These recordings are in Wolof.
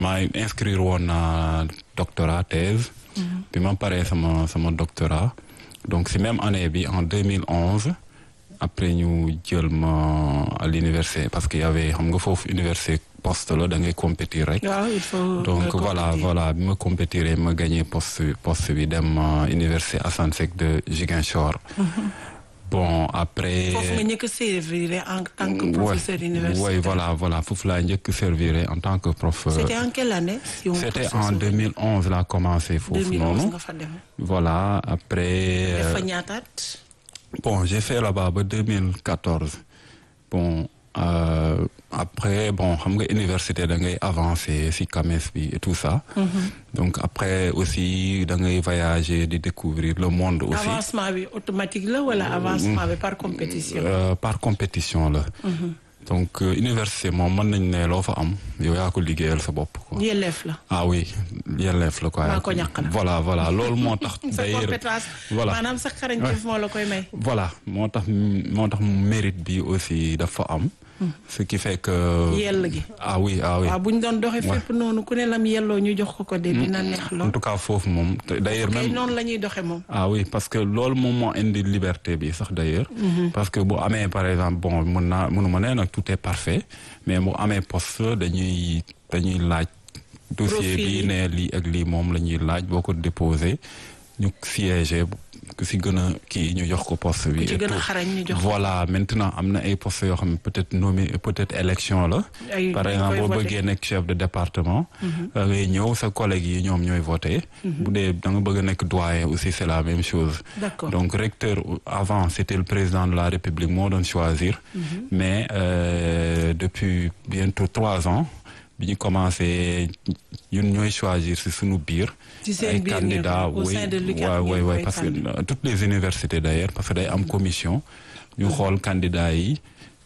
maa ngi inscrire woon na doctorat thèse. bi ma paree sama sama doctorat. donc si même année bi en 2011 après ñu jël ma à l'université parce que y avait xam nga foofu université poste la da ngay compétir rek. waaw il faut donc voilà voilà bi ma compétiree ma gagné poste poste bi dem université Assane Seck de Ziguinchor. bon après. foofu nga njëkk a servir en tant que professeur universitaire. oui voilà voilà foofu laa njëkk servir en tant que prof. c'était en quelle année. c'était en 2011 laa commencé foofu noonu. 2011 nga fa dem. voilà après. def fa ñaataat. bon j'ai fait là-bas ba 2014 bon euh, après bon xam nga université da ngay avancer ci CAMES bi et tout ça. donc après aussi da ngay voyager di découvrir le monde aussi. avancement bi automatique la wala avancement bi par compétition. Euh, par compétition la. donc université moom mën nañ ne loo fa am yow yaa ko liggéeyal sa bopp quoi. yelleef la. ah oui yelleef la quoi. maa ko ñàkk la voilà voilà loolu moo tax. sa compétence voilà maanaam sa xarañteef moo la koy may. voilà moo tax moo tax mérite bi aussi dafa am. ce qui fait que. yell gi. ah oui ah oui. waaw bu ñu doon doxee fépp noonu ku ne lam yelloo ñu jox ko ko de dina neex lool. en tout cas foofu moom d'ailleurs kay même. noonu la ñuy doxee moom. ah oui parce que loolu moom moo indi liberté bi sax d'ailleurs. parce que bu amee par exemple bon mën naa mënuma ne nag tout est parfait mais bu amee poste dañuy dañuy laaj. dossier bi ne lii ak lii moom la ñuy laaj boo ko déposé ñu siégé ku si gën a kii ñu jox ko poste bi. ku ci gën a xarañ ñu jox ko voilà maintenant am na ay postes yoo xam ne peut-être nommé peut-être élection la. ay par exemple boo bëggee nekk chef de département. da ngay ñëw sa collègue yi ñoom ñooy voté. bu dee da nga bëgg a nekk doyen aussi c'est la même chose. D'accord. donc recteur avant c'était le président de la République moo doon choisir. mais euh, depuis bientôt trois ans bi ñu commencé ñun ñooy choisir si suñu biir. ci seen ay biir candidats ngeen- au oui sein de l'UCAD waaw ngeen oui oui koy parce que tànn. euh, toutes les universités d'ailleurs parce que day am commission ñu xool candidats yi.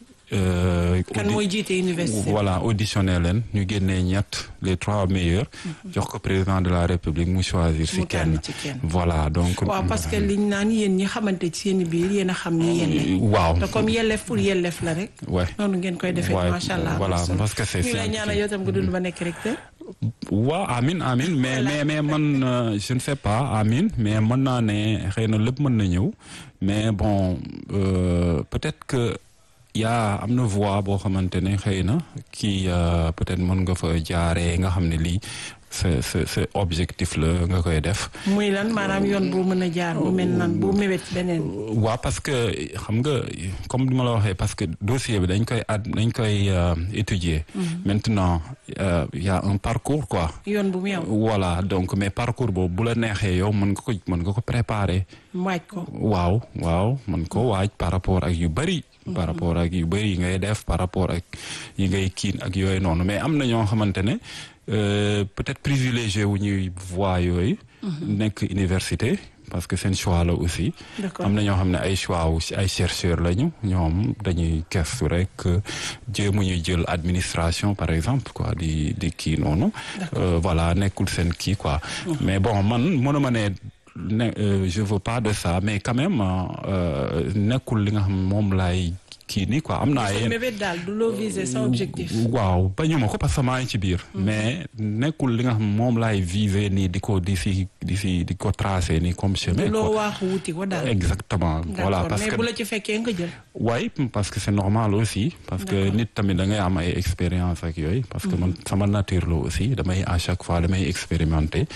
euh, kan audi- mooy jiite université. voilà auditionné leen ñu génnee ñett les trois meilleurs. jox ko président de la république mu choisir si Mu tànn kenn. ci kenn. voilà donc. waaw parce que liñ naan yéen ñi xamante ci seen biir yéen a xam ni yéen waaw te comme yelleef pour yelleef la rek. ouais. noonu ngeen koy defee Ouais, macha allah. voilà, am na solo. parce que c'est ñu lay ñaanal yow tam nga dund ba nekk recteur. waaw amin amin mais mais mais man euh, je ne sais pas amin mais mën naa ne xëy na lépp mën na ñëw mais bon euh, peut-être que yaa am na voie boo xamante ne xëy na kii euh, peut-être mën nga fa jaaree nga xam ne lii sa sa sa objectif la nga koy def. muy lan maanaam yoon boo mën a jaar bu mel nan bu mébét beneen. waaw parce que xam nga comme ni ma la waxee parce que dossier bi dañ koy ad dañ koy euh, étudier. maintenant euh, y a un parcours quoi. yoon bu mu yow voilà donc mais parcours boobu bu la neexee yow mën nga ko mën nga ko préparer. waaj ko. waaw waaw mën ko waaj par rapport ak yu bari. par rapport ak yu bari yi ngay def par rapport ak yi ngay kiin ak yooyu noonu mais am na ñoo xamante ne euh, peut-être privilégié wu ñuy voie yooyu. nekk université parce que seen choix la aussi. D'accord. am na ñoo xam ne ay choix wu ay chercheurs lañu ñoom dañuy gestu rek jéemu ñu jël administration par exemple quoi di di kii noonu. Euh, voilà nekkul seen kii quoi. mais bon man mënuma ne ne euh, je veux pas de ça mais quand même euh, nekkul li nga xam moom laay kii nii quoi am naa sa yéen. mébét daal du loo viser sa objectif. waaw bañu ma ko parce que maa ngi ci biir. mais nekkul li nga xam moom laay viser nii di ko di si di si di ko tracer nii comme chemin. du loo quoi. waaxu wuti ko daal. exactement voilà D'accord. parce mais que bu la ci fekkee nga jël. waaye parce que c'est normal aussi parce que nit tamit da ngay am ay expérience ak yooyu parce que man sama nature la aussi damay à chaque fois damay expérimenter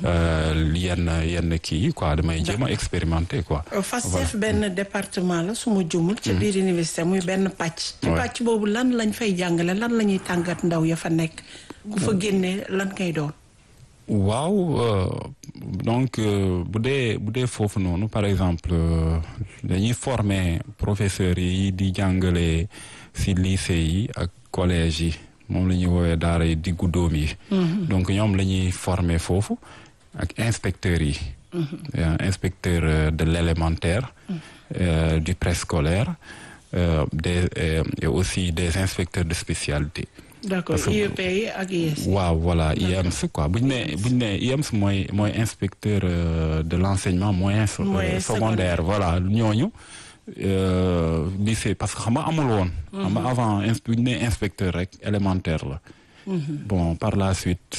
euh, yenn yenn kii yi quoi damay jéem a expérimenter quoi FASTEF benn département la su ma jumul ci biir université muy benn pàcc ci Ouais. pàcc boobu lan lañ fay jàngale lan la ñuy tàngat ndaw ya fa nekk ku fa génnee lan kay doon waaw euh, donc euh, bu dee bu dee foofu noonu par exemple euh, dañuy former professeurs yi di jàngale ci lycée yi ak collège yi moom la ñuy woowee daara yi diggu dóom yi donc ñoom la ñuy former foofu ak inspecteurs yi Euh, inspecteur euh, de l'élémentaire euh, du préscolaire euh, des euh, et aussi des inspecteurs de spécialité d'accord Parce que- IEP yi ak IES waaw voilà IEMS quoi bu ñu nee bu ñu nee IEMS mooy mooy inspecteur euh, de l'enseignement moyen so- Moyen euh, secondaire voilà ñooñu euh, lycée parce que xam nga amul woon xam nga avant ins bu ñu nee inspecteur rek élémentaire la bon par la suite